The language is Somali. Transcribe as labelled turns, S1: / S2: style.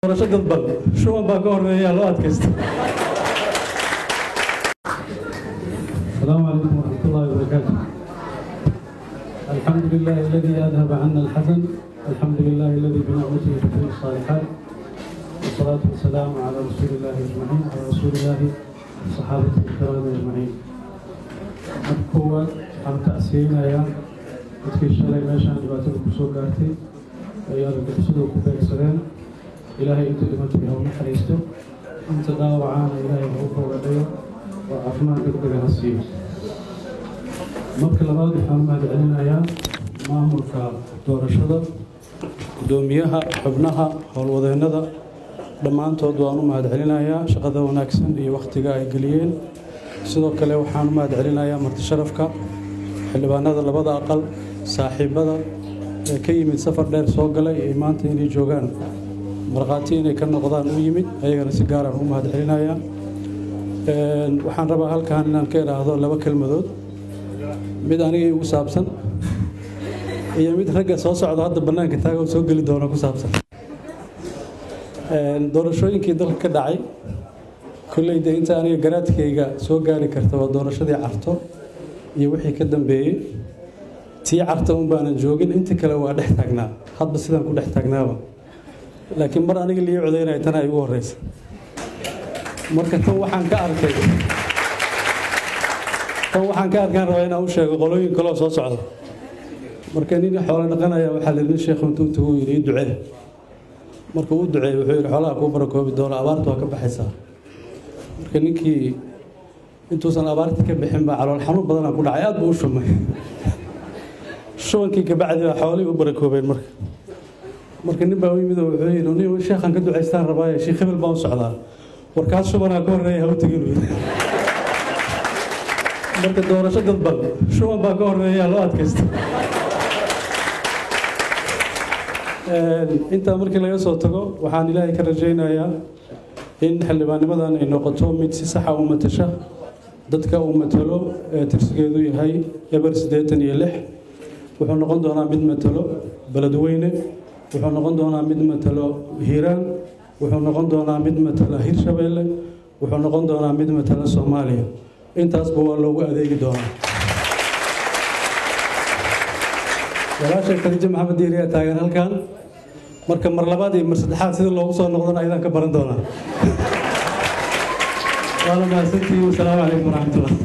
S1: doorasho dadban shuban baa ka horeeya loo adkaysta
S2: السلام عليكم ورحمة الله وبركاته الحمد لله الذي أذهب عنا الحزن الحمد لله الذي بنعمته تتم الصالحات والصلاة والسلام على رسول الله أجمعين على رسول الله وصحابته الكرام أجمعين markuwa waxaan tacsiinayaa dadkii shalay meeshaan dhibaatada kusoo gaartay ay argagixisadu ku beegsadeen ilaahay inta dhimatay ha u naxariisto inta dhaawacaana ilaahay ha u boogadhayo oo caafimaad degdega ha siiyo marka labaad waxaan u mahad celinayaa maamulka doorashada guddoomiyaha xubnaha howlwadeennada dhammaantood waan u mahad celinayaa shaqada wanaagsan iyo wakhtiga ay geliyeen sidoo kale waxaan u mahad celinayaa marti sharafka xildhibaanada labada aqal saaxiibada ee ka yimid safar dheer soo galay ee maanta inay joogaan markhaati inay ka noqdaan u yimid ayagana si gaaraan u mahad celinayaa waxaan rabaa halkan inaan ka idhaahdo laba kelmadood mid aniga igu saabsan iyo mid ragga soo socda hadda bannaanka taaga oo soo geli doona ku saabsan doorashooyinkii dalka ka dhacay kolleyda inta aniga garaadkayga soo gaari karta waa doorashadii carto iyo wixii ka dambeeyey tii carta un baanan joogin inta kale waa dhex taagnaa hadba sidaan ku dhex taagnaaba laakiin mar aniga lii codaynaya tana ay ugu horreysa marka tan waxaan ka arkay tan waxaan ka arkaan rabaa inaan u sheego qolooyin kaloo soo socda marka nin xoolo dhaqanaya waxaa la nin sheekhu intuu intuu yidhi ii ducee markuu u duceeyey wuxuu yidhi xoolaha kuu barakoobi doona abaartu waa ka baxaysaa marka ninkii intuusan abaartii ka bixin baa calool xanuun badanaa ku dhacay aad buu u shumay shubankii kabacdi baa xoolihii u barakoobeen marka marka nin baa u yimid oo wuxuu yidhi nin sheekhan ka ducaystaan rabaaye sheekh hebel baan u socdaa warkaas shubanaa ka horreeya ha u tegin marka doorasho dadban shuban baa ka horeeya loo adkaysta intaa markii laga soo tago waxaan ilaahay ka rajaynayaa in xildhibaannimadan ay noqoto mid si saxa u matasha dadka uu matalo ee tirsigeedu yahay eber siddeetan iyo lix wuxuu noqon doonaa mid matalo beledweyne wuxuu noqon doonaa mid matalo hiiraan wuxuu noqon doonaa mid matala hirshabeelle wuxuu noqon doonaa mid matala soomaaliya intaasba waa loogu adeegi doonaa walaashay khadiijo maxamed diiriyaa taagan halkan marka mar labaad iyo mar saddexaad sida loogu soo noqdana ayadaan ka baran doonaa waana mahadsantihiin wasalaamu calaykum waraxmatullah